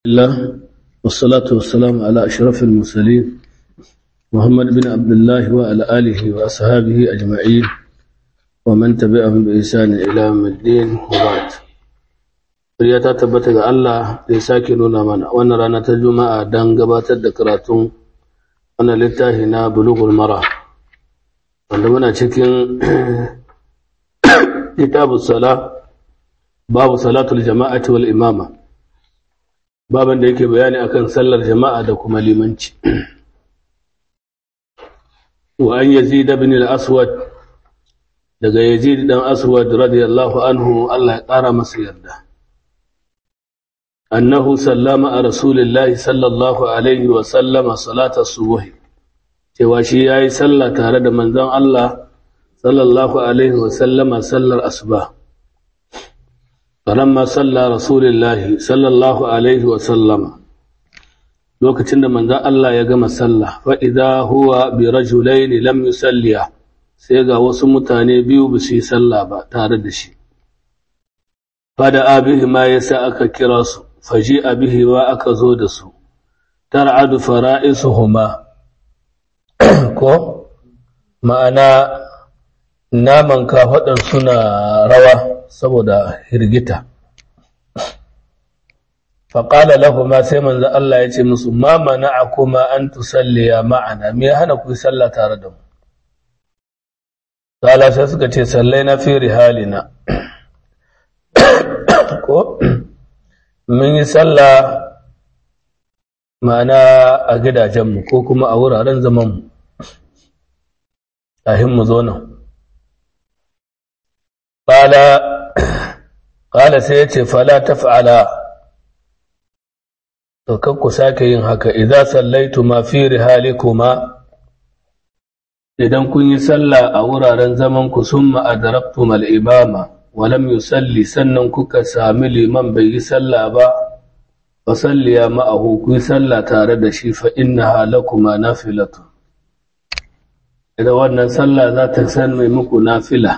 الله والصلاة والسلام على أشرف المرسلين محمد بن عبد الله وعلى آله وأصحابه أجمعين ومن تبعهم بإحسان إلى يوم الدين وبعد Riya ta tabbata ga Allah da ya sake nuna mana wannan rana ta Juma'a don gabatar da karatun wannan littafi na Bulughul Mara wanda muna cikin kitabus sala babu salatul jama'ati wal imama baban da yake bayani akan sallar jama'a da kuma limanci wa an yazid ibn al-aswad daga yazid dan aswad radiyallahu anhu Allah ya kara masa yarda annahu sallama a rasulillahi sallallahu alaihi wa sallama salatar subuhi cewa shi yayi sallah tare da manzon Allah sallallahu alaihi wa sallama sallar asuba falamma salla rasulillahi sallallahu alaihi wa sallama lokacin da manzon Allah ya gama sallah fa idza huwa bi rajulaini lam yusalliya sai ga wasu mutane biyu ba su yi sallah ba tare da shi fada abihi ma yasa aka kira su faji abihi wa aka zo da su tar'adu fara'isuhuma ko ma'ana naman kafaɗar suna rawa saboda hirgita faƙala lahuma sai manzo Allah ya ce musu ma mana'akuma an tusalliya ma'ana me hana ku sallah tare da mu Sala sai suka ce sallai na fi rihalina ko mun yi sallah ma'ana a gidajenmu ko kuma a wuraren zamanmu a mu zo nan ƙala sai ya ce fala ta fa'ala to ku sake yin haka idan sallaitu ma fi rihalikuma idan kun yi sallah a wuraren zamanku sun ma'adaraktu mal'ibama walam yusalli sannan kuka sami liman bai yi sallah ba fa salliya ma'ahu ku yi sallah tare da shi fa innaha lakuma nafilatu idan wannan sallah za ta san mai muku nafila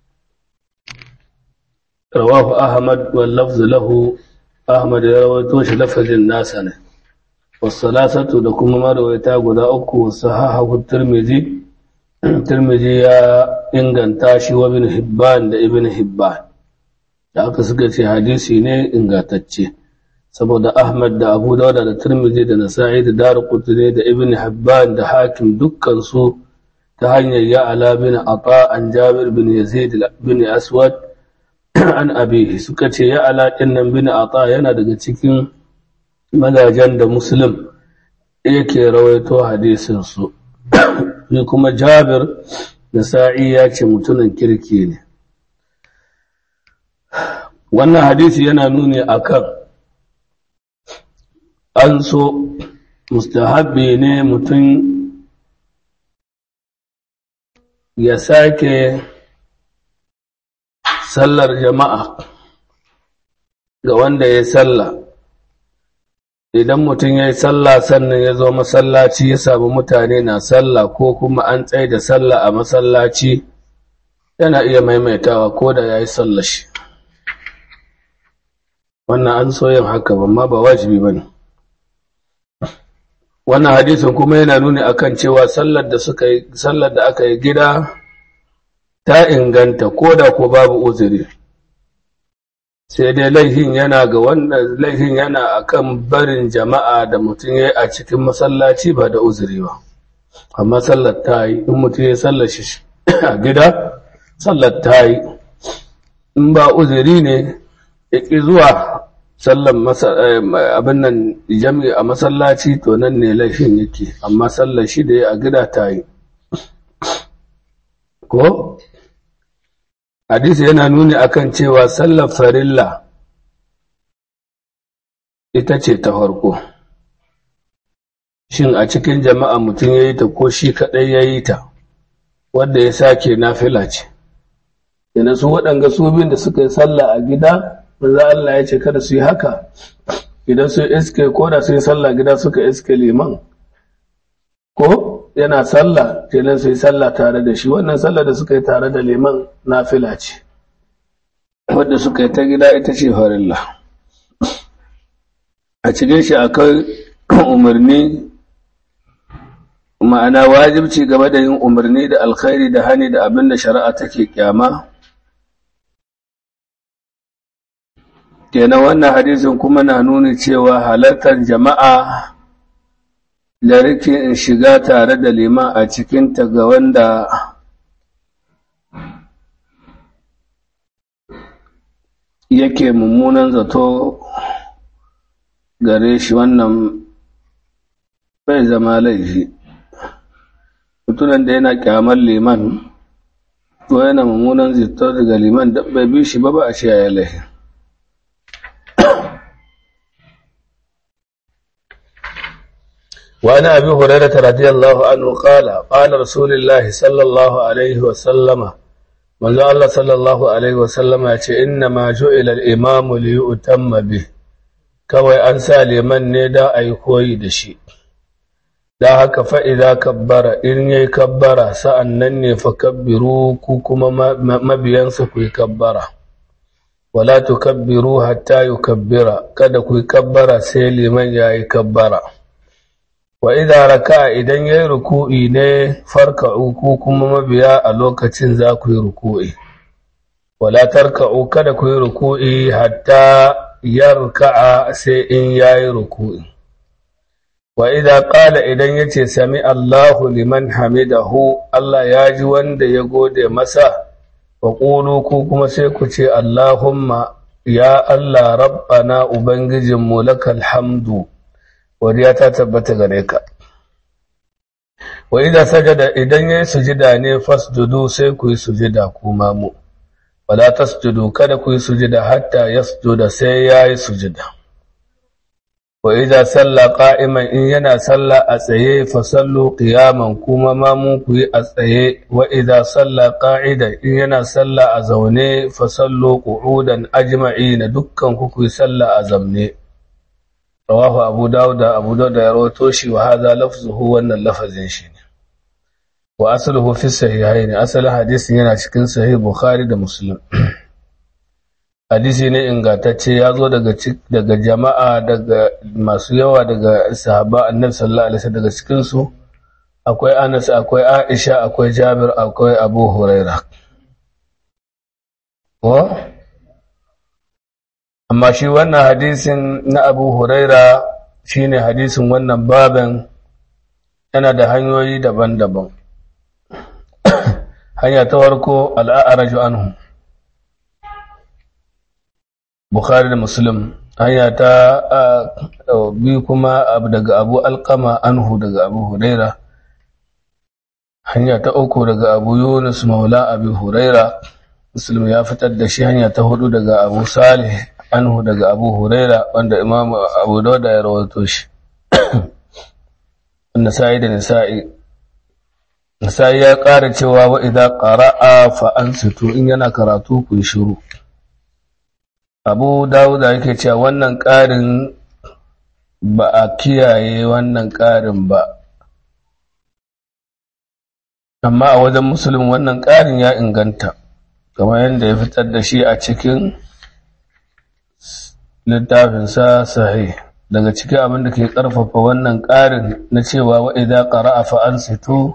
rawahu ahmad wal lafzu lahu ahmad ya rawaito shi lafazin nasa ne wasalasatu da kuma marwaita guda uku sahahu tirmidhi Tirmidhi ya inganta shi wa ibn Hibban da ibn Hibban da aka suka ce hadisi ne ingantacce saboda Ahmad da Abu Dawud da Tirmidhi da Nasa'i da Darqutni da ibn Hibban da Hakim dukkan su ta hanyar ya ala bin Ata an Jabir bin Yazid bin Aswad an abihi suka ce ya ala nan bin Ata yana daga cikin mazajen da Muslim yake rawaito hadisin su shi kuma jabir da sa'i ya ce mutumin kirki ne wannan hadisi yana nuni akan an so mustahabbi ne mutum ya sake sallar jama'a ga wanda ya salla idan mutum ya yi sallah sannan ya zo masallaci ya samu mutane na sallah ko kuma an tsaye da sallah a masallaci yana iya maimaitawa ko da ya yi sallah shi wannan an so yin haka amma ba wajibi ba ne wannan hadisin kuma yana nuni akan cewa sallar da suka yi sallar da aka yi gida ta inganta ko da ko babu uzuri sai dai laifin yana ga wannan laifin yana akan barin jama'a da mutum ya a cikin masallaci ba da uzuri ba amma sallar ta yi in mutum ya sallar shi a gida sallar ta yi in ba uzuri ne ya ƙi zuwa sallar abin nan jami'i a masallaci to nan ne laifin yake amma sallar shi da ya a gida ta yi ko hadisi yana nuni akan cewa sallar farilla ita ce ta farko shin a cikin jama'a mutum ya yi ta ko shi kaɗai ya yi ta wadda ya sake nafila ce yana su waɗanga su biyun da suka yi sallah a gida maza Allah ya ce kada su yi haka idan su iske ko da su yi sallah gida suka iske liman ko yana sallah kenan sai sallah tare da shi wannan sallah da suka yi tare da liman nafila ce wadda suka yi ta gida ita ce farilla a cikin shi akwai umarni ma'ana wajibci game da yin umarni da alkhairi da hani da abin da shari'a take kyama kenan wannan hadisin kuma na nuni cewa halartar jama'a da rikin shiga tare da liman a cikinta ga wanda yake mummunan zato gare shi wannan bai zama laifi mutunan da yana kyamar liman ko yana mummunan zato daga liman da bai bi shi ba ba a ce ya laifi وعن أبي هريرة رضي الله عنه قال قال رسول الله صلى الله عليه وسلم من الله صلى الله عليه وسلم إنما جعل الإمام ليؤتم به kawai an sa liman ne da a yi koyi da shi da haka fa'iza kabbara in yi kabbara sa'an nan ne fa kabbiru ku kuma mabiyansa ku yi kabbara wala tu kabbiru hatta yi kabbira kada ku yi kabbara sai liman ya yi kabbara wa idza raka idan yayi ruku'i ne farka'u ku kuma mabiya a lokacin za ku yi ruku'i wala tarka'u kada ku yi ruku'i hatta yarka'a sai in yayi ruku'i wa idza qala idan yace sami Allahu liman hamidahu Allah ya ji wanda ya gode masa wa qulu ku kuma sai ku ce Allahumma ya Allah rabbana ubangijinmu lakal hamdu wariya ta tabbata gare ka wa idan sajada idan yayi sujida ne fasjudu sai ku yi sujida kuma mu wala tasjudu kada ku yi sujida hatta yasjuda sai yayi sujida wa idan salla qa'iman in yana salla a tsaye fa sallu qiyaman kuma ma mu ku yi a tsaye wa idan salla qa'ida in yana salla a zaune fa sallu qu'udan ajma'ina dukkan ku ku yi salla a zamne rawahu abu dauda abu dauda ya rawato shi wa hadha lafzuhu wannan lafazin shi ne wa asluhu fi sahihaini asalin hadisin yana cikin sahih bukhari da muslim hadisi ne ingantacce ya zo daga daga jama'a daga masu yawa daga sahaba annabi sallallahu alaihi wasallam daga cikin su akwai Anas akwai Aisha akwai Jabir akwai Abu Huraira wa amma shi wannan hadisin na abu huraira shine hadisin wannan baban yana da hanyoyi daban-daban hanya ta warko al'araju anhu bukhari da muslim hanya ta biyu kuma daga abu alkama anhu daga abu huraira hanya ta uku daga abu yunus maula abu huraira muslim ya fitar da shi hanya ta hudu daga abu salih anhu daga abu huraira wanda imam abu dauda ya rawato shi nasa'i da nasa'i nasa'i ya ƙara cewa wa idza qara'a fa ansitu in yana karatu ku yi shiru abu dauda yake cewa wannan ƙarin ba a kiyaye wannan ƙarin ba amma a wajen musulun wannan ƙarin ya inganta kamar yadda ya fitar da shi a cikin littafinsa sahih daga cikin abin da ke ƙarfafa wannan ƙarin na cewa wa idza qara'a fa ansitu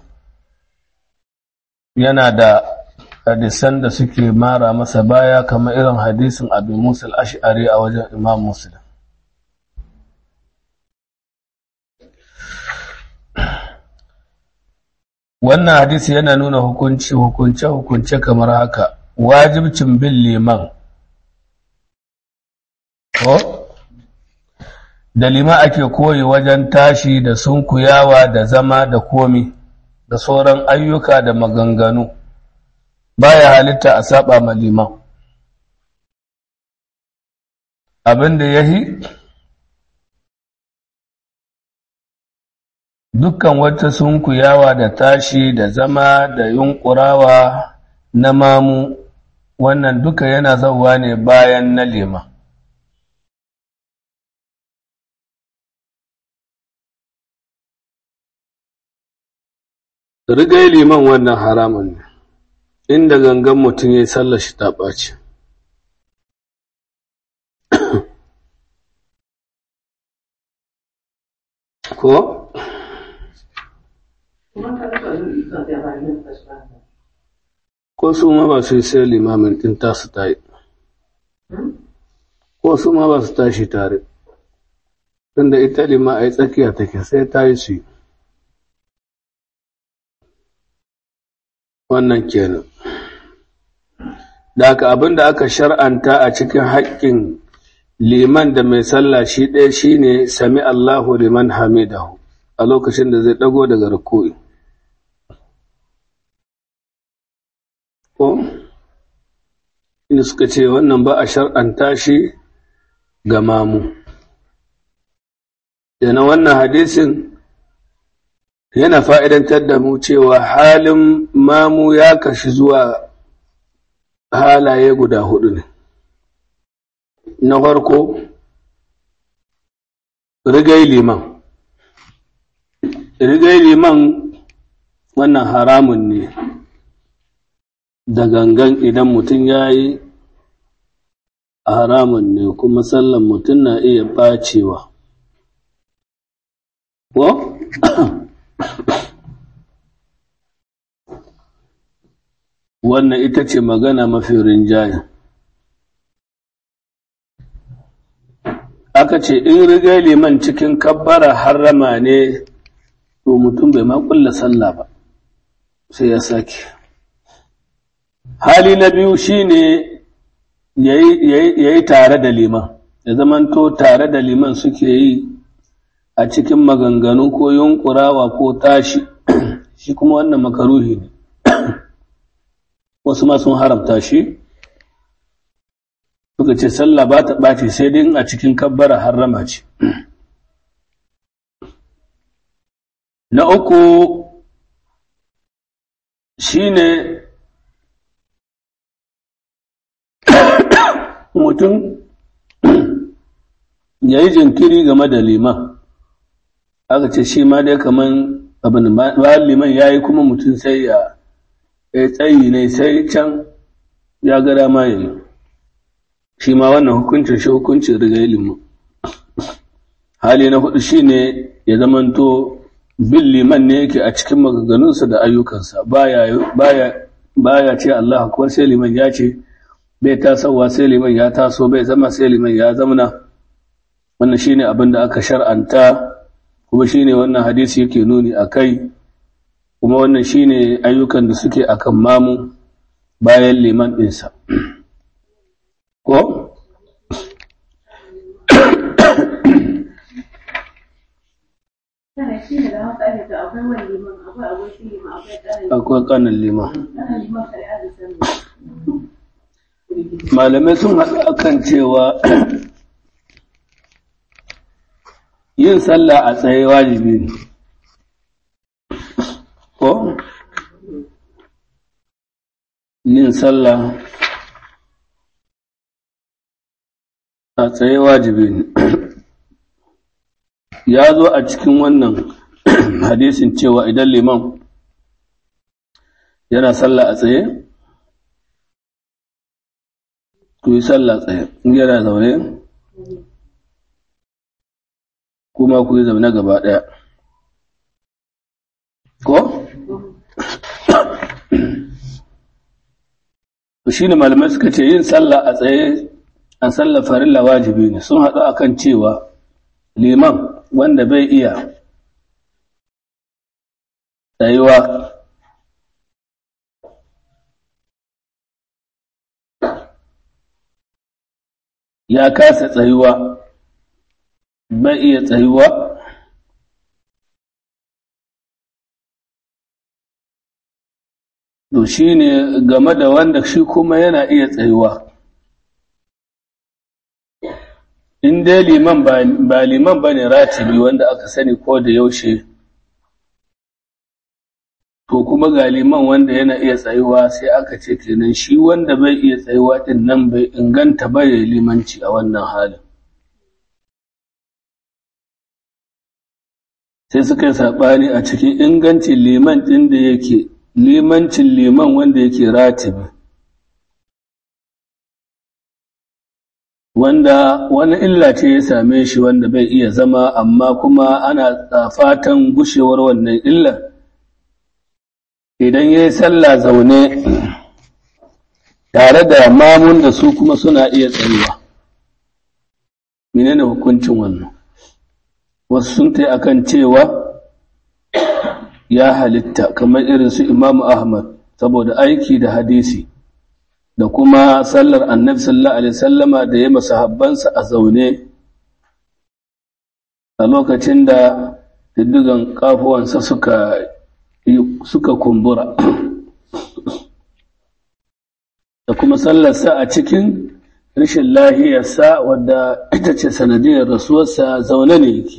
yana da hadisan da suke mara masa baya kamar irin hadisin Abu Musa al-Ash'ari a wajen Imam Muslim wannan hadisi yana nuna hukunci hukunce hukunce kamar haka wajibcin bin liman ko da liman ake koyi wajen tashi da sunkuyawa da zama da komi da sauran ayyuka da maganganu baya halitta a saba ma liman abin da yahi dukkan wata sunkuyawa da tashi da zama da yunkurawa na mamu wannan duka yana zauwa ne bayan na liman rigai liman wannan haramun ne inda gangan mutum ya yi sallar shi ta ɓaci ko ko su ma ba su yi sai limamin ɗin tasu ta yi ko su ma ba su tashi tare tunda ita lima a yi tsakiya take sai ta yi su yi wannan kenan da haka abin da aka shar'anta a cikin haƙƙin liman da mai sallah shi ɗaya shine sami Allahu liman hamidahu a lokacin da zai ɗago daga ruku'i ko inda suka ce wannan ba a shar'anta shi ga mamu yana wannan hadisin yana fa'idantar da mu cewa halin mamu ya kashi zuwa halaye guda hudu ne. Na farko, rigai liman. Rigai liman wannan haramun ne da gangan idan mutum ya yi haramun ne kuma sallan mutum na iya ɓacewa. Ko? wannan ita ce magana mafi rinjaye. Aka ce, in riga liman cikin kabbara harrama ne, to mutum bai ma kulla sallah ba, sai ya sake. Hali na biyu shi ne ya yi tare da liman, ya zamanto tare da liman suke yi a cikin maganganu ko yunkurawa ko tashi, shi kuma wannan makaruhi ne. wasu ma sun haramta shi suka ce sallah ba ta ɓace sai dai a cikin kabbara harrama ce na uku shine mutum ya yi jinkiri game da liman aka ce shi ma dai kaman abin bayan liman ya yi kuma mutum sai ya ya tsayi ne sai can ya ga dama ya yi shi ma wannan hukuncin shi hukuncin riga ilimin hali na hudu shi ne ya zamanto bin liman ne yake a cikin maganganunsa da ayyukansa baya ce Allah kuwa sai liman ya ce bai tasowa sai liman ya taso bai zama sai liman ya zamana wannan shi ne abin da aka shar'anta kuma shi ne wannan hadisi yake nuni a kai kuma wannan shine ayyukan da suke akan mamu bayan liman ɗinsa ko akwai kanin liman malamai sun haɗu akan cewa yin sallah a tsaye wajibi ne ko yin sallah a tsaye wajibi ne ya zo a cikin wannan hadisin cewa idan liman yana sallah a tsaye ku yi sallah tsaye in yana zaune kuma ku yi zaune gaba ɗaya ko? shi ne malamai suka ce yin sallah a tsaye a sallah farilla wajibi ne sun haɗu akan cewa liman wanda bai iya tsayuwa ya kasa tsayuwa bai iya tsayuwa to shi ne game da wanda shi kuma yana iya tsayuwa in dai liman ba liman ba ne ratibi wanda aka sani ko da yaushe to kuma ga liman wanda yana iya tsayuwa sai aka ce kenan shi wanda bai iya tsayuwa din nan bai inganta ba ya limanci a wannan halin sai suka yi saɓani a cikin ingancin liman ɗin da yake limancin liman wanda yake ratibi wanda wani illa ce ya same shi wanda bai iya zama amma kuma ana fatan gushewar wannan illar idan ya yi sallah zaune tare da mamun da su kuma suna iya tsayuwa menene hukuncin wannan wasu sun ta akan cewa ya halitta kamar irin su imamu ahmad saboda aiki da hadisi da kuma sallar annabi sallallahu alaihi sallama da ya masahabbansa a zaune a lokacin da diddigan kafuwansa suka suka kumbura da kuma sallarsa a cikin rashin lahiyarsa wadda ita ce sanadiyar rasuwarsa zaune ne yake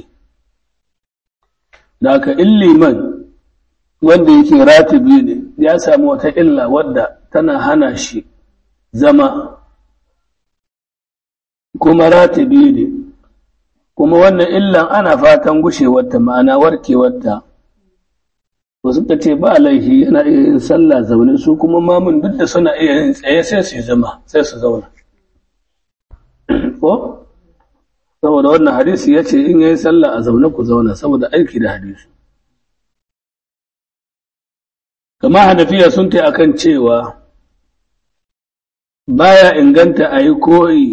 da aka liman wanda yake ratibi ne ya samu wata illa wadda tana hana shi zama kuma ratibi ne kuma wannan illan ana fatan gushewarta ma'ana warkewarta to suka ce ba laifi yana iya yin sallah zaune su kuma mamun duk da suna iya yin tsaye sai su zama sai su zauna ko saboda wannan hadisi ya ce in yayi sallah a zaune ku zauna saboda aiki da hadisi kama hanafiya sun ta akan cewa baya inganta a yi koyi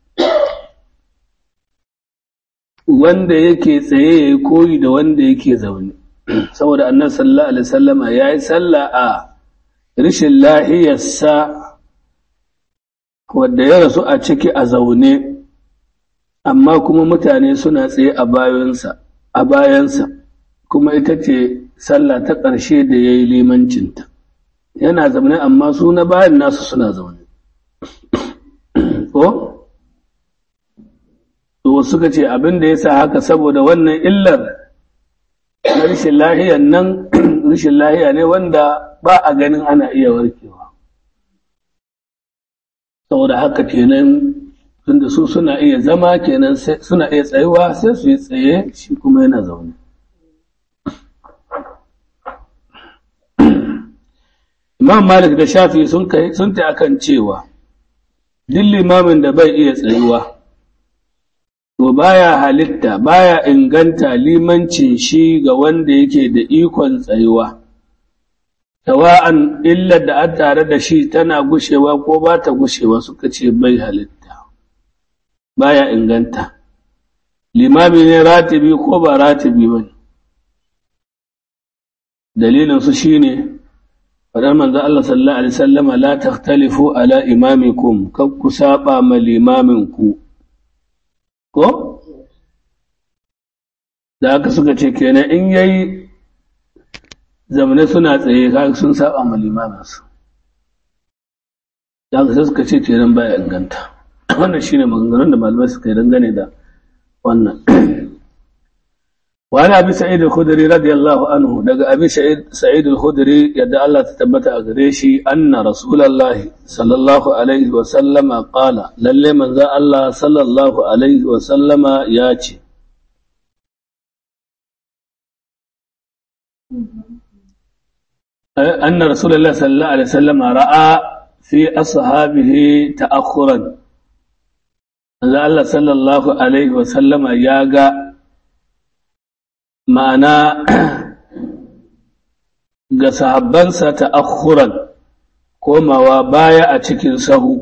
wanda yake tsaye ya yi koyi da wanda yake zaune saboda annan sallallahu alaihi sallama ya yi sallah a rishin lahiyarsa wadda ya rasu a ciki a zaune amma kuma mutane suna tsaye a bayansa a bayansa kuma ita ce sallah ta ƙarshe da ya yi limancinta yana zaune amma su na bayan nasu suna zaune ko to suka ce abin da ya sa haka saboda wannan illar na rashin lahiyan nan rashin lahiya ne wanda ba a ganin ana iya warkewa saboda haka kenan tunda su suna iya zama kenan suna iya tsayuwa sai su yi tsaye shi kuma yana zaune Imam Malik da Shafi sun ta akan cewa duk limamin da bai iya tsayuwa to baya halitta baya inganta limancin shi ga wanda yake da ikon tsayuwa tawa'an illar da an tare da shi tana gushewa ko ba ta gushewa suka ce bai halitta baya inganta limami ne ratibi ko ba ratibi ba dalilinsu shi ne faɗar manzan Allah sallallahu Alaihi sallama la takhtalifu ala imamikum kan ku saba ma limaminku ko? da aka suka ce kenan in yayi zamane suna tsaye kaga sun saba ma limaminsu da aka sai suka ce kenan baya inganta wannan shine maganganun da malamai suka yi dangane da wannan وعن أبي سعيد الخدري رضي الله عنه دقى أبي سعيد, سعيد الخدري يدعى الله تتبت أغريشي أن رسول الله صلى الله عليه وسلم قال للي من ذا الله صلى الله عليه وسلم ياتي أن رسول الله صلى الله عليه وسلم رأى في أصحابه تأخرا الله صلى الله عليه وسلم ياغا ma'ana ga sahabbansa ta'akhuran komawa baya a cikin sahu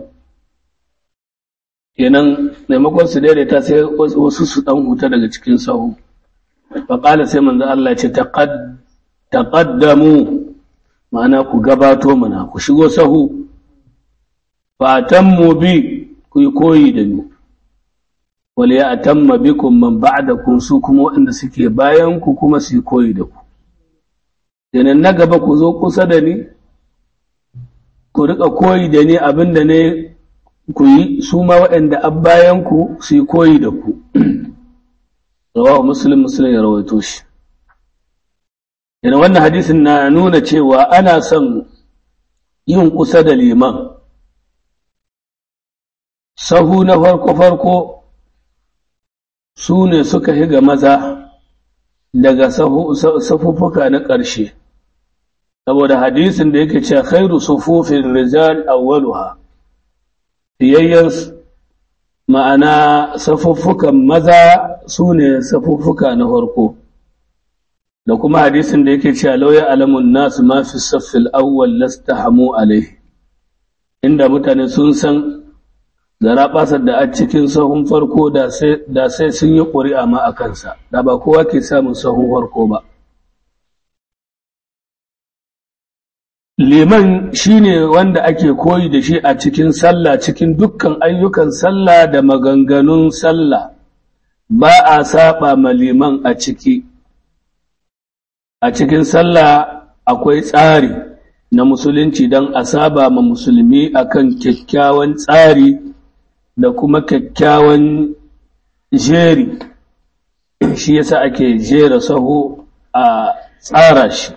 kenan maimakon su daidaita sai wasu su dan huta daga cikin sahu faƙala sai manzo Allah ce taqaddamu ma'ana ku gabato mana ku shigo sahu fatanmu bi ku yi koyi da ni wal ya atamma bikum man ba'dakum su kuma waɗanda suke bayan ku kuma su koyi da ku kenan na gaba ku zo kusa da ni ku rika koyi da ni abinda ne ku yi su ma waɗanda an bayan ku su koyi da ku rawahu muslim muslim ya rawaito shi yana wannan hadisin na nuna cewa ana son yin kusa da liman sahu na farko-farko su ne suka higa maza daga safuffuka na ƙarshe saboda hadisin da yake cewa khairu sufufin rijal awwaluha fiyayyen ma'ana safuffukan maza su ne safuffuka na farko da kuma hadisin da yake cewa lauya alamun nasu ma fi saffil awwal lastahamu alaihi inda mutane sun san garaɓasar da a cikin sahun farko da sai sun yi ƙuri'a ma a kansa da ba kowa ke samun sahun farko ba liman shine wanda ake koyi da shi a cikin sallah cikin dukkan ayyukan sallah da maganganun sallah ba a saba ma liman a ciki a cikin sallah akwai tsari na musulunci don a saba ma musulmi akan kyakkyawan tsari da kuma kyakkyawan jeri shi yasa ake jera saho a tsara shi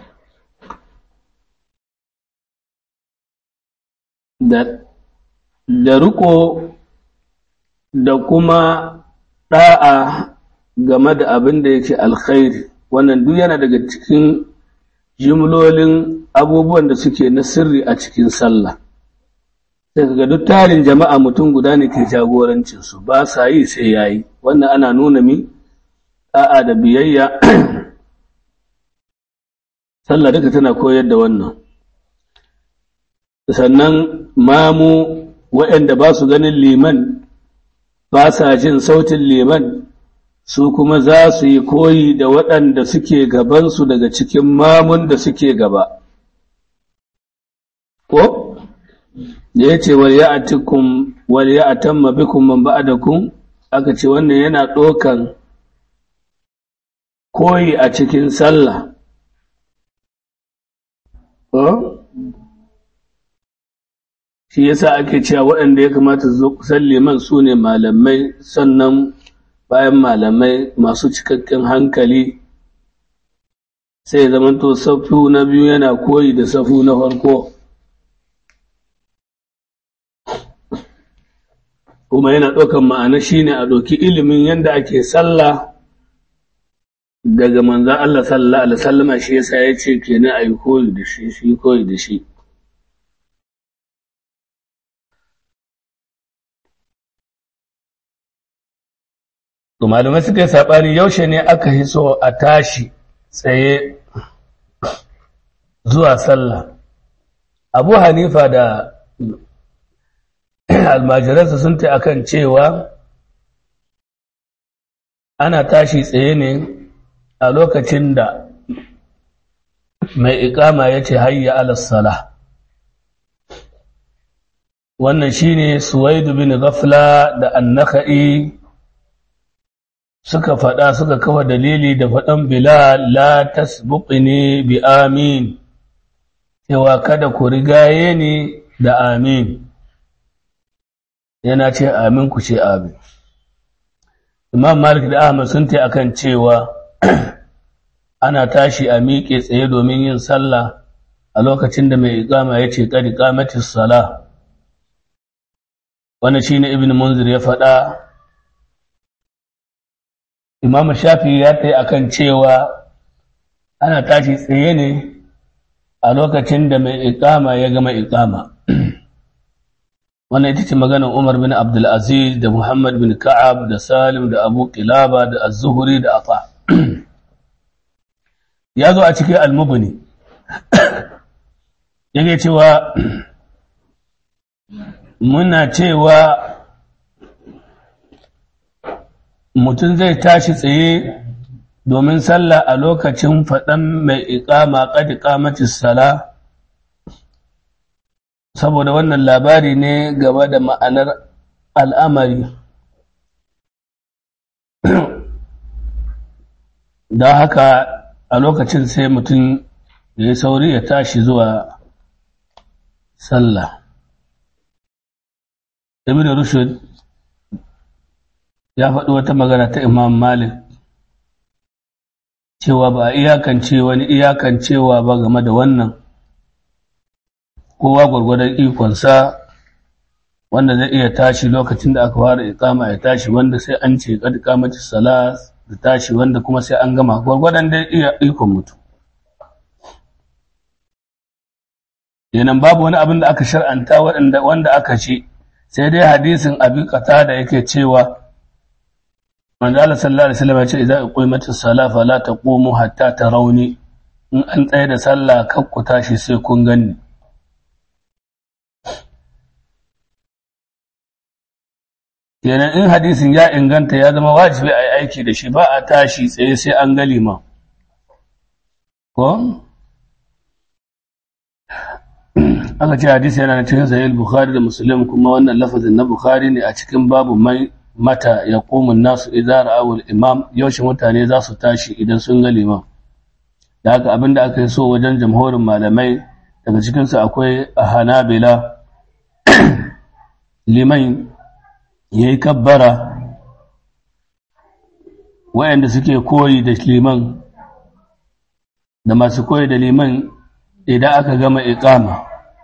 da da riko da kuma ɗa'a game da abin da yake alkhairi wannan duk yana daga cikin jimlolin abubuwan da suke na sirri a cikin sallah sai ga duk tarin jama'a mutum guda ne ke jagorancinsu ba sa yi sai yayi wannan ana nuna mi ɗa'a da biyayya sallah duka tana koyar da wannan sannan mamu waɗanda ba su ganin liman ba sa jin sautin liman su kuma za su yi koyi da waɗanda suke gabansu daga cikin mamun da suke gaba ko da ya ce wal ya'atikum wal ya'tamma bikum man ba'dakum aka ce wannan yana ɗokan koyi a cikin sallah shi yasa ake cewa waɗanda ya kamata su zo kusan liman su ne malamai sannan bayan malamai masu cikakken hankali sai ya zamanto safu na biyu yana koyi da safu na farko kuma yana ɗaukan ma'ana shine a ɗauki ilimin yadda ake sallah daga manzan Allah sallallahu alaihi wasallama shi yasa ya ce kenan a yi koyi da shi shi koyi da shi To malamai suka yi saɓani yaushe ne aka yi so a tashi tsaye zuwa sallah. Abu Hanifa da almajiransa sun ta akan cewa ana tashi tsaye ne a lokacin da mai ikama ya ce hayya alasala. Wannan shi ne Suwaidu bin Gafla da annaka'i suka faɗa suka kafa dalili da faɗan Bilal la tasbuqni bi amin cewa kada ku rigaye ni da amin yana ce amin ku ce amin Imam Malik da Ahmad sun ta akan cewa ana tashi a miƙe tsaye domin yin sallah a lokacin da mai iqama ya ce qad qamatis salah wannan shine Ibn Munzir ya faɗa Imam Shafi ya ta akan cewa ana tashi tsaye ne a lokacin da mai iqama ya gama iqama. Wannan ita ce maganar Umar bin Abdul Aziz da Muhammad bin Ka'ab da Salim da Abu Qilaba da Az-Zuhri da Afa. ya zo a cikin Al-Mubni. Yake cewa muna cewa mutum zai tashi tsaye domin sallah a lokacin faɗan mai iƙama ƙadi ƙamatis sala saboda wannan labari ne gaba da ma'anar al'amari don haka a lokacin sai mutum ya yi sauri ya tashi zuwa sallah ibn rushd ya faɗi wata magana ta Imam Malik cewa ba a iyakance wani iyakancewa ba game da wannan kowa gwargwadon ikonsa wanda zai iya tashi lokacin da aka fara iqama ya tashi wanda sai an ce kad qamati salat da tashi wanda kuma sai an gama gwargwadon da iya ikon mutum kenan babu wani abin da aka shar'anta wanda aka ce sai dai hadisin abi da yake cewa manzo Allah sallallahu alaihi wasallam ya ce idza uqimatis sala fala taqumu hatta tarawni in an tsaye da sallah kar ku tashi sai kun ganni kenan in hadisin ya inganta ya zama wajibi a yi aiki da shi ba a tashi tsaye sai an ga liman ko aka ce hadisi yana cikin sahih bukhari da muslim kuma wannan lafazin na bukhari ne a cikin babu mai mata ya komun nasu idan ra'awul imam yaushe mutane za su tashi idan sun ga liman da haka abinda aka yi so wajen jamhurin malamai daga cikinsu akwai a hanabila liman ya yi kabbara wayanda suke koyi da liman da masu koyi da liman idan aka gama iqama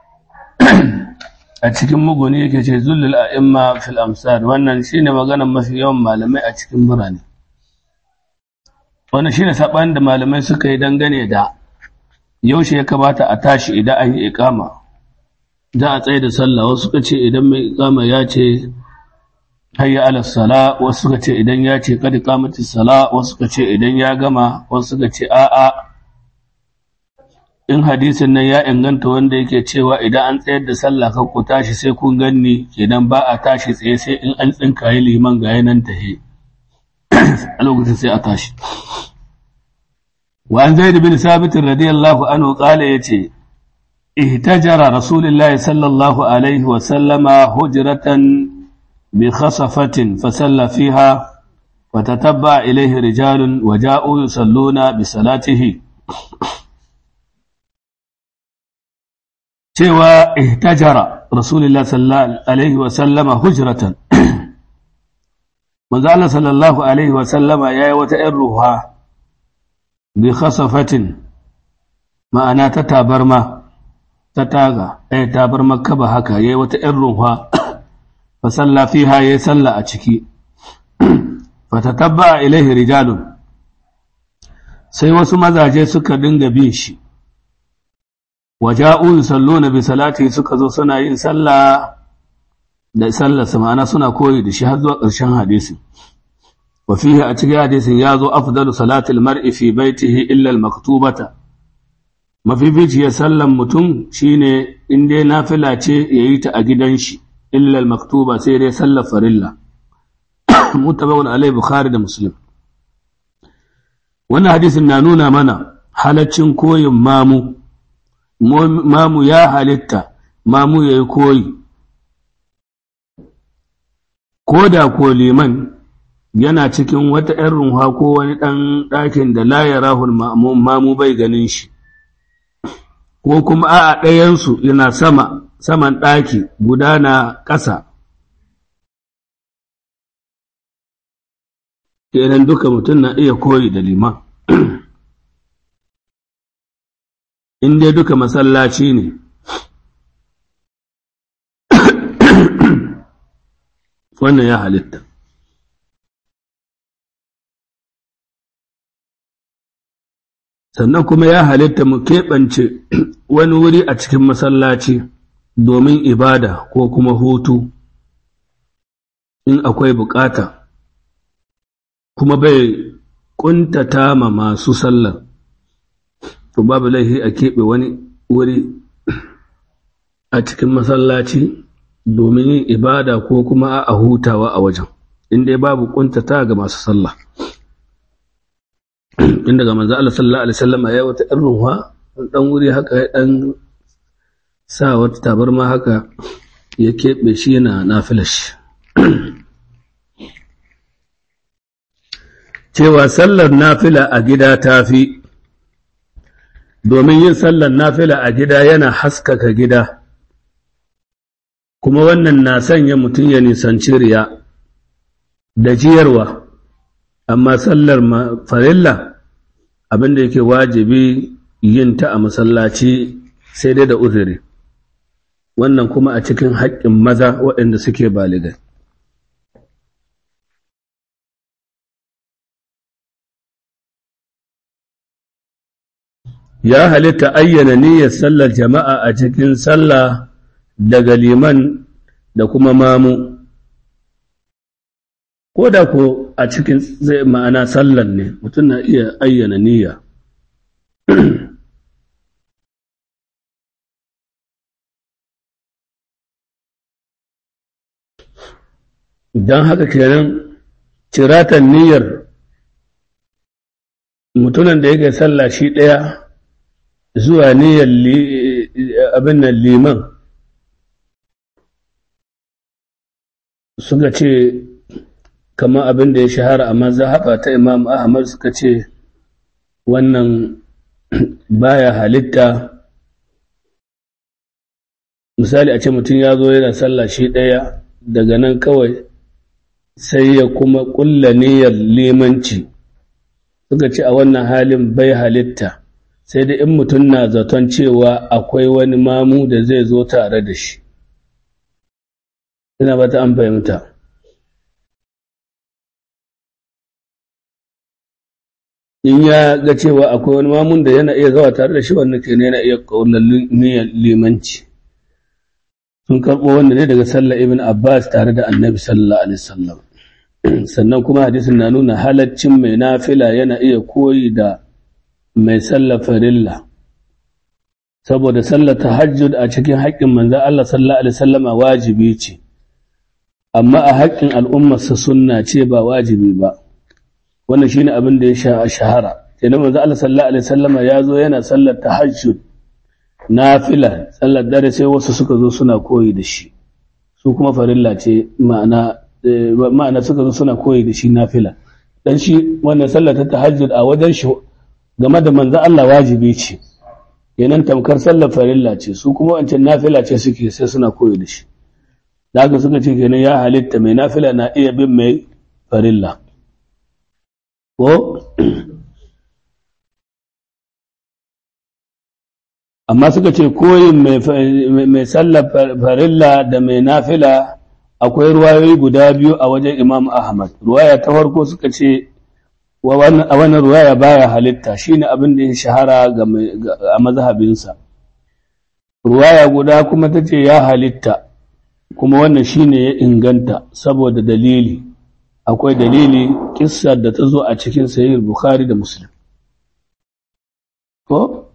a cikin muguni yake ce zullul a'imma fil amsar wannan shine maganar mafi yawan malamai a cikin birane wannan shine saban da malamai suka yi dangane da yaushe ya kamata a tashi idan an yi iqama za a tsaye da sallah wasu suka ce idan mai iqama ya ce hayya ala sala wasu suka ce idan ya ce kad qamatis sala wasu suka ce idan ya gama wasu suka ce a'a in hadisin nan ya inganta wanda yake cewa idan an tsayar da sallah kan ku tashi sai kun ganni kenan ba a tashi tsaye sai in an tsinkaye liman ga yanan tahe a lokacin sai a tashi wa an zaid bin sabit radiyallahu anhu qala yace ihtajara rasulullahi sallallahu alaihi wa sallama hujratan bi khasafatin fa salla fiha وتتبع إليه رجال وجاءوا يصلون بصلاته cewa ihtajara rasulullah sallallahu alaihi wa sallama hujratan manzo Allah sallallahu alaihi wa sallama yayi wata ɗan ruha bi khasafatin ma'ana ta tabarma ta taga eh tabarma kaba haka yayi wata ɗan ruha fa salla fiha yayi salla a ciki fa tatabba ilaihi rijalun sai wasu mazaje suka dinga bin shi waja'u yusalluna bi salati suka zo suna yin sallah da sallar sa ma'ana suna koyi da shi har zuwa ƙarshen hadisi wa fihi a cikin hadisin ya zo afdalu salatil mar'i fi baitihi illa al maktubata mafificiyar sallan mutum shine in dai nafila ce yayi ta a gidan shi illa al maktuba sai dai sallar farilla mutabawun alai bukhari da muslim wannan hadisin na nuna mana halaccin koyin mamu mamu ya halitta mamu ya yi koyi ko da ko liman yana cikin wata ‘yan runha ko wani ɗan ɗakin da la ya rahul mamu bai ganin shi ko kuma a ɗayansu yana sama saman ɗaki guda na ƙasa kenan duka mutum na iya koyi da liman in dai duka masallaci ne wannan ya halitta sannan kuma ya halitta mu keɓance wani wuri a cikin masallaci domin ibada ko kuma hutu in akwai bukata kuma bai ƙuntata ma masu sallar to babu laifi a keɓe wani wuri a cikin masallaci domin yin ibada ko kuma a hutawa a wajen inda babu kuntata ga masu sallah inda ga manzo Allah sallallahu alaihi wasallam ya wata ɗan ruwa dan wuri haka ya dan sa wata tabarma haka ya keɓe shi yana nafilash cewa sallar nafila a gida tafi domin yin sallar nafila a gida yana haskaka gida kuma wannan na sanya mutum ya nisanci riya da jiyarwa amma sallar farilla abinda yake wajibi yin ta a masallaci sai dai da uzuri wannan kuma a cikin haƙƙin maza waɗanda suke baligai ya halitta ayyana niyyar sallar jama'a a cikin sallah daga liman da kuma mamu ko da ko a cikin zai ma'ana sallan ne mutum na iya ayyana niyya don haka kenan ciratan niyyar mutumin da yake sallah shi ɗaya zuwa niyyar abin nan liman suka ce kama abin da ya shahara a mazhaba ta imam ahmad suka ce wannan baya halitta misali a ce mutum ya zo yana sallah shi ɗaya daga nan kawai sai ya kuma ƙulla niyyar limanci suka ce a wannan halin bai halitta sai da in mutum na zaton cewa akwai wani mamu da zai zo tare da shi ina ba ta an fahimta in ya ga cewa akwai wani mamun da yana iya zawa tare da shi wannan kenan yana iya ƙaunar niyyar limanci sun karɓo wanda ne daga sallah ibn abbas tare da annabi sallallahu alaihi wasallam sannan kuma hadisin na nuna halaccin mai nafila yana iya koyi da mai sallar farilla saboda sallar tahajjud a cikin haƙƙin manzon Allah sallallahu alaihi wasallama wajibi ce amma a haƙƙin al'ummarsa sunna ce ba wajibi ba wannan shine abin da ya shahara kenan manzon Allah sallallahu alaihi wasallama ya zo yana sallar tahajjud nafila sallar dare sai wasu suka zo suna koyi da shi su kuma farilla ce ma'ana ma'ana suka zo suna koyi da shi nafila dan shi wannan sallar ta tahajjud a wajen shi game da manzo Allah wajibi ce yanan tamkar sallar farilla ce su kuma wancan nafila ce suke sai suna koyi da shi da haka suka ce kenan ya halitta mai nafila na iya bin mai farilla ko amma suka ce koyin mai sallar farilla da mai nafila akwai ruwayoyi guda biyu a wajen imam ahmad ruwaya ta farko suka ce a wannan ruwaya baya halitta shine abin da ya shahara a mazhabinsa ruwaya guda kuma ta ce ya halitta kuma wannan shine ya inganta saboda dalili akwai dalili kissar da ta zo a cikin sahih bukhari da muslim ko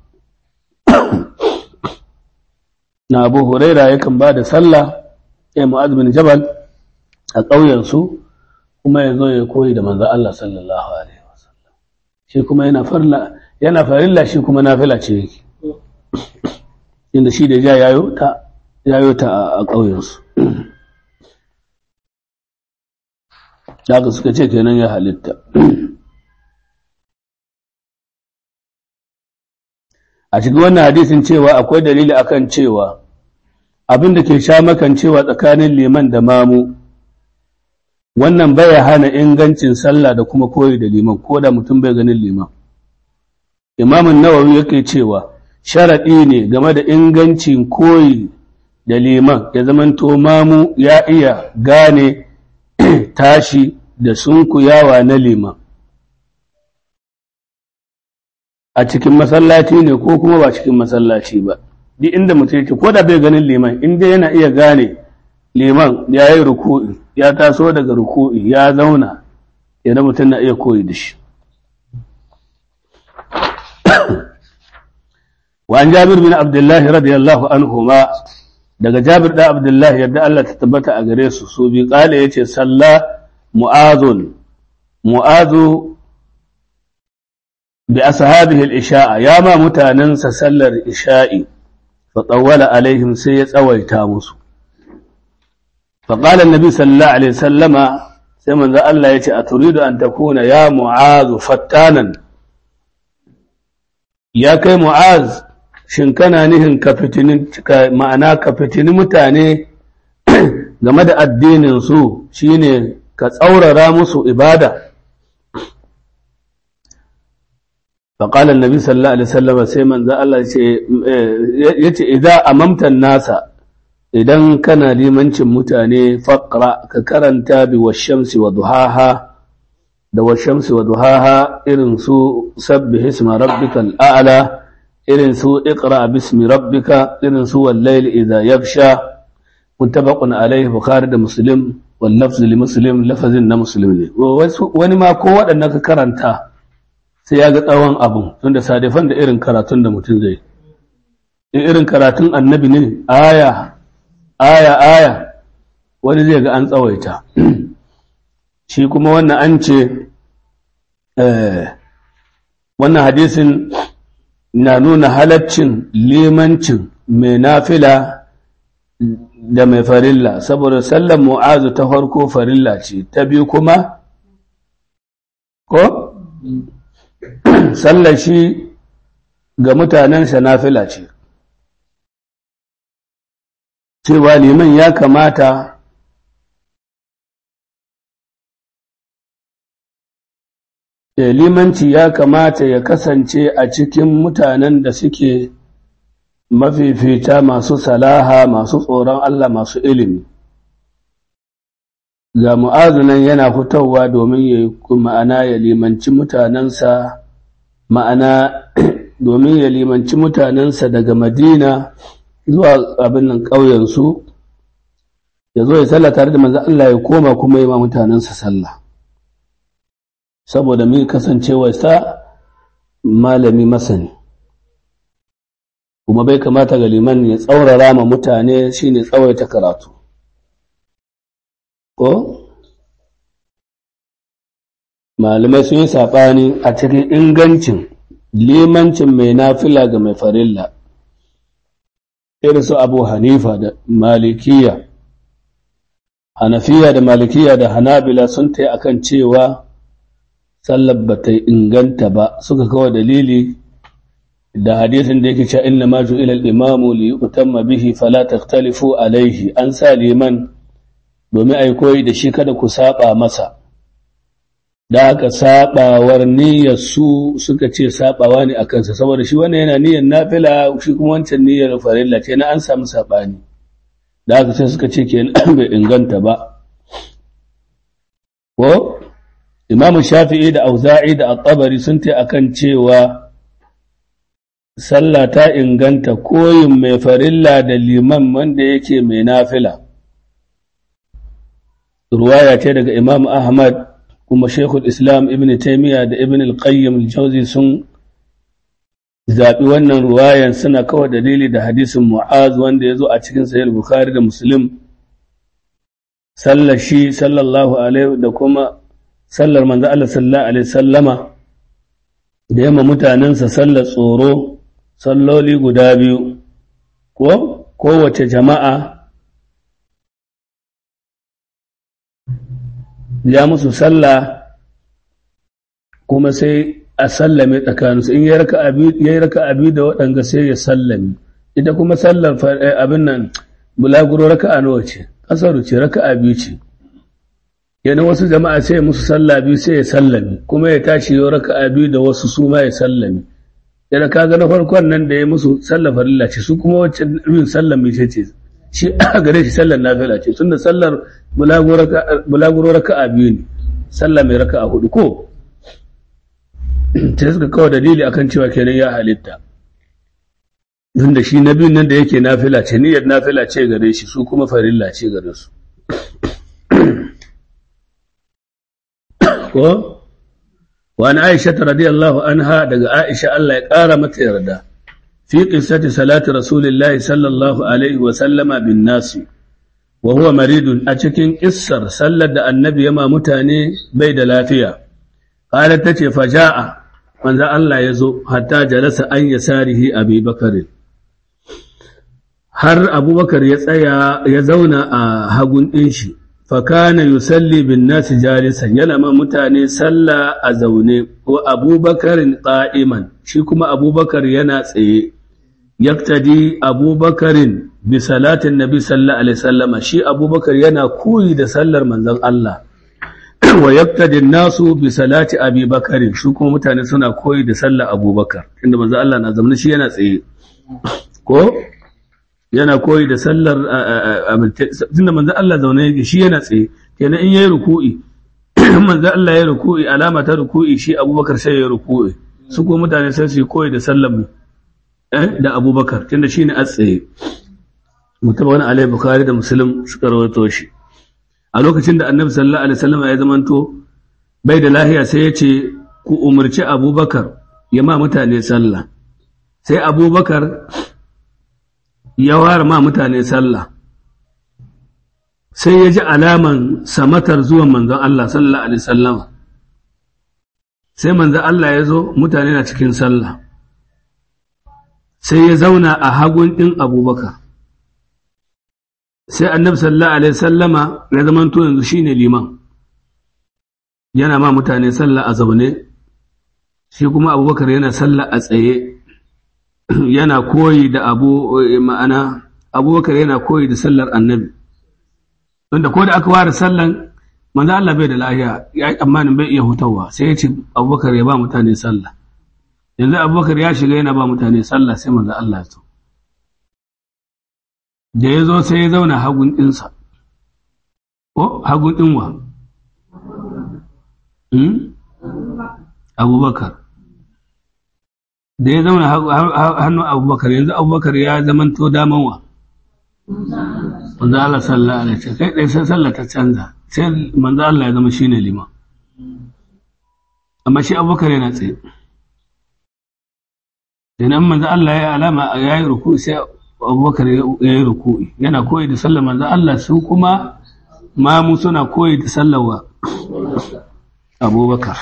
na abu huraira yakan ba da sallah ya mu'az bin jabal a ƙauyensu kuma ya zo ya koyi da manzo Allah sallallahu alaihi wasallam shi kuma yana farla yana farilla shi kuma nafila ce yake inda shi da ja yayo ta yayo ta a ƙauyensu daga suka ce kenan ya halitta a cikin wannan hadisin cewa akwai dalili akan cewa abin da ke sha makan cewa tsakanin liman da mamu wannan baya hana ingancin sallah da kuma koyi da liman ko da mutum bai ganin liman imamun nawawi yake cewa sharaɗi ne game da ingancin koyi da liman ya zamanto mamu ya iya gane tashi da sunkuyawa na liman a cikin masallaci ne ko kuma ba cikin masallaci ba duk inda mutum yake ko da bai ganin liman inda yana iya gane liman ya yi ruku'i ya taso daga ruku'i ya zauna idan mutum na iya koyi da shi wa an jabir bin abdullahi radiyallahu anhu ma daga jabir da abdullahi yadda Allah ta tabbata a gare su su bi kala yace salla mu'azun mu'azu bi ashabihi al-isha'a ya ma mutanansa sallar isha'i fa tawwala alaihim sai ya tsawaita musu fa qala an-nabi sallallahu alaihi wasallama sai manzo Allah yace aturidu an takuna ya mu'azu fattanan ya kai mu'az shin kana nihin ka fitini ma'ana ka fitini mutane game da addinin su shine ka tsaurara musu ibada فقال النبي صلى الله عليه وسلم sai manzo Allah yace idza amamta nasa idan kana limancin mutane faqra ka karanta bi washamsi wa duhaha da washamsi wa duhaha irin su sabbih isma rabbikal a'la irin su iqra bismi rabbika irin su wal layl idza yaghsha mutabaqun alaihi bukhari da muslim wal lafz li muslim lafazin na muslim ne wani ma ko waɗannan ka karanta sai ya ga tsawon abun tunda sadifan da irin karatun da mutum zai in irin karatun annabi ne aya aya aya wani zai ga an tsawaita shi kuma wannan an ce wannan hadisin na nuna halaccin limancin mai nafila da mai farilla saboda sallar mu'azu ta farko farilla ce ta biyu kuma ko sallar shi ga mutanensa nafila ce cewa liman ya kamata limanci ya kamata ya kasance a cikin mutanen da suke mafifita masu salaha masu tsoron Allah masu ilimi ga mu'azunan yana fitowa domin ya yi ma'ana ya limanci mutanensa ma'ana domin ya limanci mutanensa daga madina zuwa abin nan ƙauyensu ya zo ya sallah tare da manzan Allah ya koma kuma yi ma mutanensa sallah saboda mai kasancewarsa malami masani kuma bai kamata ga liman ya tsaurara ma mutane shine tsawaita karatu ko malamai sun yi saɓani a cikin ingancin limancin mai nafila ga mai farilla irin su abu hanifa da malikiya hanafiya da malikiya da hanabila sun ta akan cewa sallar ba ta inganta ba suka kawo dalili da hadisin da yake cewa inna ma ju'ila al-imamu li yutamma bihi fala takhtalifu alaihi an sa liman domin ai koyi da shi kada ku saba masa da aka sabawar niyyar su suka ce sabawa ne akan sa saboda shi wannan yana niyyar nafila shi kuma wancan niyyar farilla ce na an samu sabani da aka sai suka ce kenan bai inganta ba ko Imam Shafi'i da Auza'i da At-Tabari sun ta akan cewa sallah ta inganta koyin mai farilla da liman wanda yake mai nafila. Ruwaya ce daga Imam Ahmad kuma Sheikhul Islam Ibn Taymiyyah da Ibn Al-Qayyim Al-Jawzi sun zaɓi wannan ruwayan suna kawai dalili da hadisin Mu'az wanda ya zo a cikin Sahih Bukhari da Muslim sallar shi sallallahu alaihi da kuma sallar manzo Allah sallallahu alaihi sallama da yamma mutanensa sallar tsoro salloli guda biyu ko kowace jama'a ya musu sallah kuma sai a sallame tsakaninsu in ya yi raka abi da waɗanga sai ya sallame ita kuma sallar abin nan bulaguro raka a nawa ce ƙasaru ce raka abi ce yana wasu jama'a sai musu sallah biyu sai ya sallame kuma ya tashi yau raka biyu da wasu su ma ya sallame yana kaga na farkon nan da ya musu sallar farilla ce su kuma wacce bin sallar mai ce shi a gare shi sallar nafila ce tunda sallar bulaguro raka biyu ne sallah mai raka a hudu ko sai suka kawo dalili akan cewa kenan ya halitta tunda shi na biyun nan da yake nafila ce niyyar nafila ce gare shi su kuma farilla ce gare su ko wani aisha ta radiyallahu anha daga aisha Allah ya ƙara mata yarda fi qissati salati rasulillahi sallallahu alaihi wa sallama bin nasi wa huwa maridun a cikin kissar sallar da annabi ya ma mutane bai da lafiya qalat tace faja'a manzo Allah ya zo hatta jalasa an yasarihi abi bakar har abubakar ya tsaya ya zauna a hagun ɗin shi fakana yusalli bin nasi jalisan yana ma mutane sallah a zaune wa abubakarin qa'iman shi kuma abubakar yana tsaye yaktadi abubakarin bi salatin nabi sallallahu alaihi wasallama shi abubakar yana koyi da sallar manzon Allah wa yaktadi nasu bi salati abi bakarin shi kuma mutane suna koyi da sallar abubakar inda manzon Allah na zamanin shi yana tsaye ko yana koyi da sallar tunda manzo Allah zaune yake shi yana tsaye kenan in yayi ruku'i manzo Allah yayi ruku'i alama ta ruku'i shi Abubakar sai yayi ruku'i su ko mutane sai su koyi da sallar mu eh da Abubakar tunda shine a tsaye mutabawar alai bukari da musulun suka rawaito shi a lokacin da annabi sallallahu alaihi wasallam ya zamanto bai da lahiya sai ya ce ku umarci abubakar ya ma mutane sallah sai abubakar ya ware ma mutane sallah sai ya ji alaman samatar zuwan manzon Allah sallallahu alaihi wasallam sai manzon Allah ya zo mutane na cikin sallah sai ya zauna a hagun ɗin abubakar sai annabi sallallahu alaihi sallama ya zamanto yanzu shine liman yana ma mutane sallah a zaune shi kuma abubakar yana sallah a tsaye yana koyi da abu ma'ana abubakar yana koyi da sallar annabi wanda ko da aka ware sallan manzo Allah bai da lahiya ya yi tsammanin bai iya hutawa sai ya ce abubakar ya ba mutane sallah yanzu abubakar ya shiga yana ba mutane sallah sai manzo Allah ya so da ya zo sai ya zauna hagun ɗinsa ko hagun ɗinwa abubakar da ya zauna hannun abubakar yanzu abubakar ya zamanto damanwa manzo Allah sallallahu alaihi wasallam kai dai sai sallah ta canza sai manzo Allah ya zama shine liman amma shi abubakar yana tsaye idan manzo Allah ya alama ya yi ruku sai abubakar ya yi ruku'i yana koyi da sallar manzo Allah su kuma mamu suna koyi da sallar wa abubakar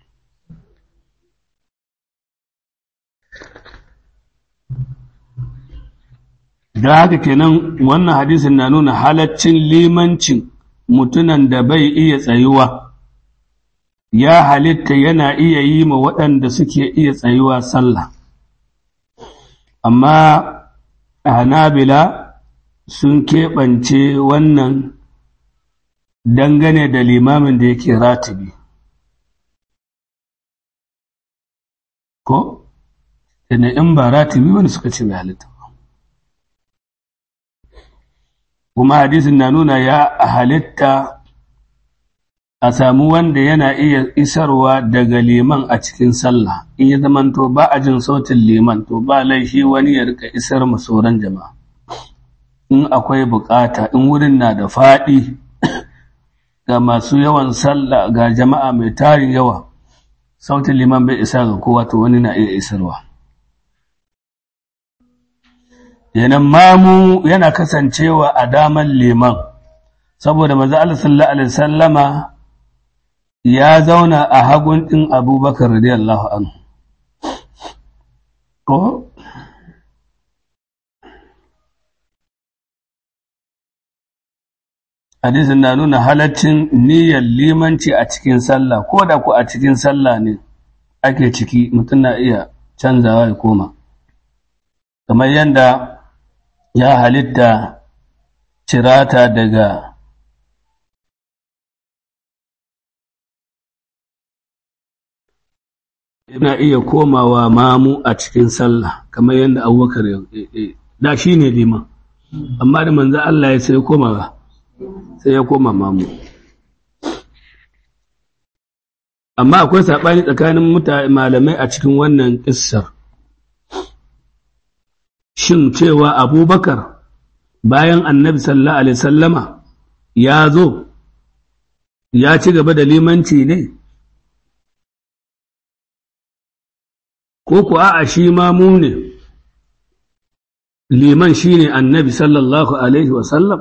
da haka kenan wannan hadisin na nuna halaccin limancin mutunan da bai iya tsayuwa ya halitta yana iya yi ma waɗanda suke iya tsayuwa sallah amma hanabila sun keɓance wannan dangane da limamin da yake ratibi ko? da in ba ratibi wani suka ce mai halitta kuma hadisin na nuna ya halitta a samu wanda yana iya isarwa daga liman a cikin sallah in ya zamanto ba a jin sautin liman to ba laifi wani ya rika isar sauran jama'a in akwai bukata in wurin na da faɗi ga masu yawan sallah ga jama'a mai tarin yawa sautin liman bai isa ga kowa to wani na iya isarwa yanan mamu yana kasancewa a daman liman saboda maza Allah sallallahu alaihi sallama ya zauna a hagun ɗin abubakar radiyallahu anhu ko hadisin na nuna halaccin niyyar limanci a cikin sallah ko da ku a cikin sallah ne ake ciki mutum na iya canzawa ya koma kamar yadda ya halitta cirata daga yana iya komawa mamu a cikin sallah kamar yadda abubakar da shi ne liman amma da manzo Allah ya sai komawa sai ya koma mamu amma akwai saɓani tsakanin malamai a cikin wannan ƙissar shin cewa abubakar bayan annabi sallallahu alaihi sallama ya zo ya ci gaba da limanci ne ko ku a'a shi mamu ne liman shi ne annabi sallallahu alaihi wasallam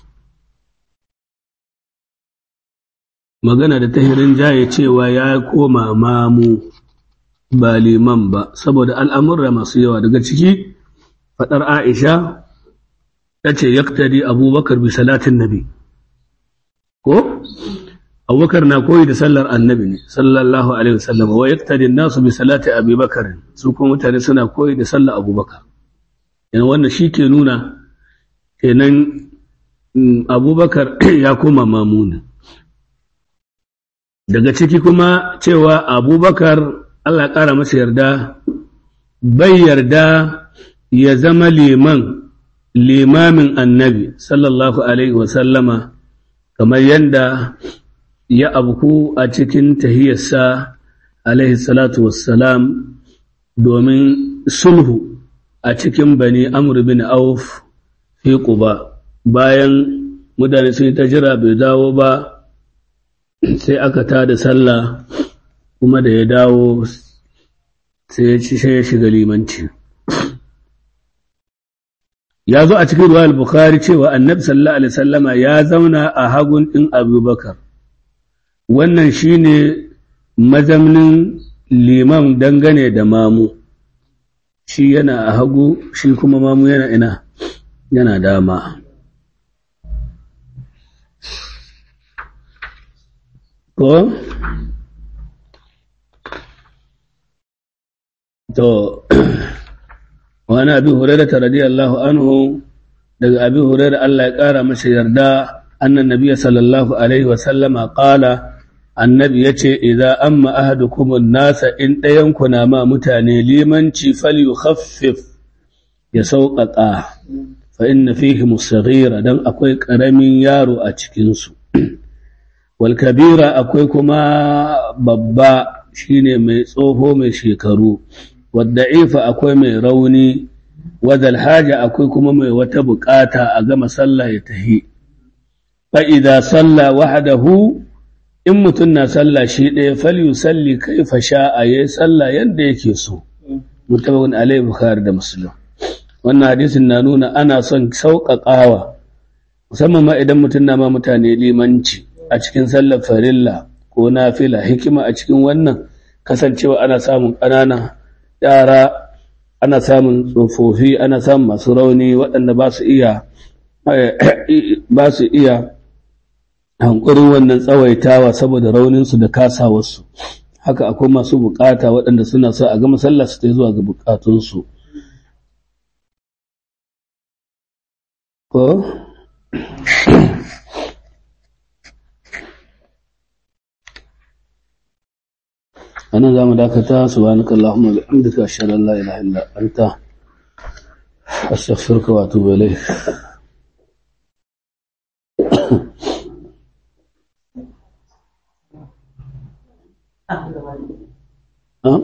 magana da tahirin jaye cewa ya koma mamu ba liman ba saboda al'amurra masu yawa daga ciki faɗar aisha ta ce yaktari abubakar bi salatin nabi ko abubakar na koyi da sallar annabi ne sallallahu alaihi wasallam wa yaktari nasu bi salati abubakar su kuma mutane suna koyi da sallar abubakar yana wannan shi ke nuna kenan abubakar ya koma mamunin daga ciki kuma cewa abubakar Allah ƙara masa yarda bai yarda ya zama liman limamin annabi sallallahu alaihi wasallama kamar yadda ya abku a cikin tahiyarsa alaihi salatu wassalam domin sulhu a cikin bani amr bin auf fi ba bayan mutane sun yi ta jira bai dawo ba sai aka tada sallah kuma da ya dawo sai ya shiga limanci ya zo a cikin ruwa al-bukhari cewa annabi sallallahu alaihi sallama ya zauna a hagun ɗin abubakar wannan shine mazamnin liman dangane da mamu shi yana a hagu shi kuma mamu yana ina yana dama ko to wani abi hurairah radiyallahu anhu daga abi hurairah Allah ya kara masa yarda annan nabiyyi sallallahu alaihi wa sallama qala annabi yace idza amma ahadukum an-nasa in dayan ku na ma mutane limanci falyukhaffif ya sauƙaƙa fa inna fihi musaghira dan akwai ƙaramin yaro a cikin su wal kabira akwai kuma babba shine mai tsoho mai shekaru wadda'ifa akwai mai rauni wadal haja akwai kuma mai wata bukata a gama sallah ya tahi fa idza salla wahdahu in mutun na sallah shi ɗaya falyusalli kaifa sha'a yayi sallah yanda yake so mutabawun alai bukhari da muslim wannan hadisin na nuna ana son sauƙaƙawa musamman ma idan mutum na ma mutane limanci a cikin sallar farilla ko nafila hikima a cikin wannan kasancewa ana samun ƙanana yara ana samun tsofaffi ana samun masu rauni waɗanda ba su iya ba su iya hankurin wannan tsawaitawa saboda rauninsu da kasawarsu haka akwai masu bukata waɗanda suna so a ga masallah su ta zuwa ga bukatunsu ko anan zamu dakata subhanaka allahumma bihamdika ashhadu an la ilaha illa anta astaghfiruka wa atubu ilayk Thank you.